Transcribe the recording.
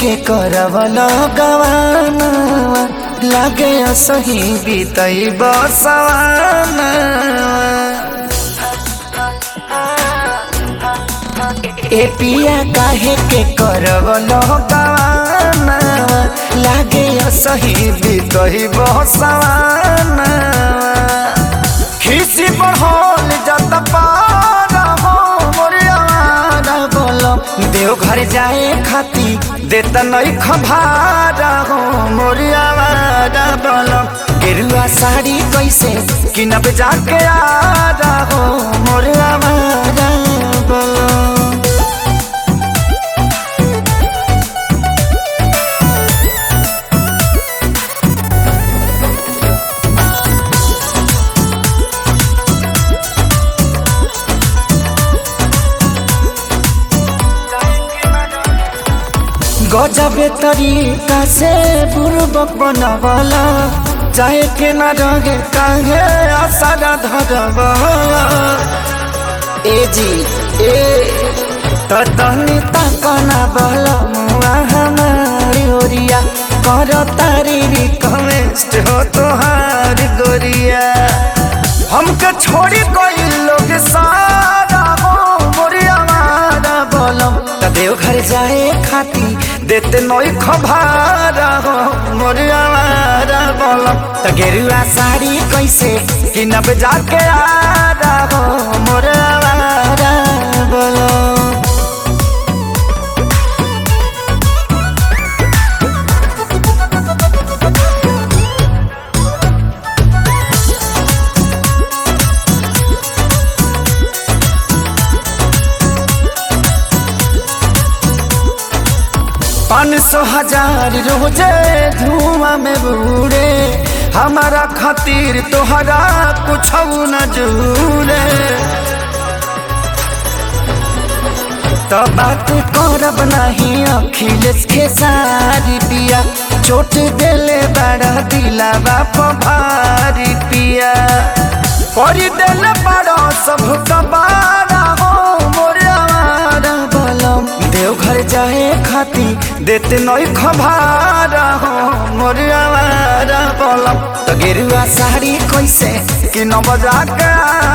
के करवल गवाना लागे सही बीतई बसवाना ए पिया काहे के करवल गवाना लागे सही बीतई बसवाना खिसी बढ़ल जत पारा हो मोरियावारा बोलो देव घर जाए खाती देत नहीं खभारा हो मोरियावारा बोलो गेरुआ साड़ी कैसे किनब जाके आरा हो मोरियावारा बोलो गजबे तरीका से बुर्बक बनवला चाहे के न रगे काहे आसारा धरवला ए जी ए तो तनी तकना बल मुआ हमारी ओरिया कर तारी रिक्वेस्ट हो तोहार गोरिया हमके छोड़ी कोई लोग सारा हो मोरिया मारा बोलम त देव घर जाए खाती देते नई खभारा हो मोरिया मारा बोलम त गेरुआ साड़ी कैसे किनब जाके आरा हो मोरिया मारा बोलम पाँच सौ हजार रोजे धुआं में बूढ़े हमारा खातिर तोहरा कुछ न जूरे तो बात करब नहीं अखिलेश के सारी पिया चोट देले बड़ा दिला बाप भारी पिया कर देले बड़ा सब कबारा हो मोरे आवारा बलम देवघर जाए खाती देते नई खबारा हो मोरे आवारा बलम तो गेरुआ साड़ी कैसे कि न बजा के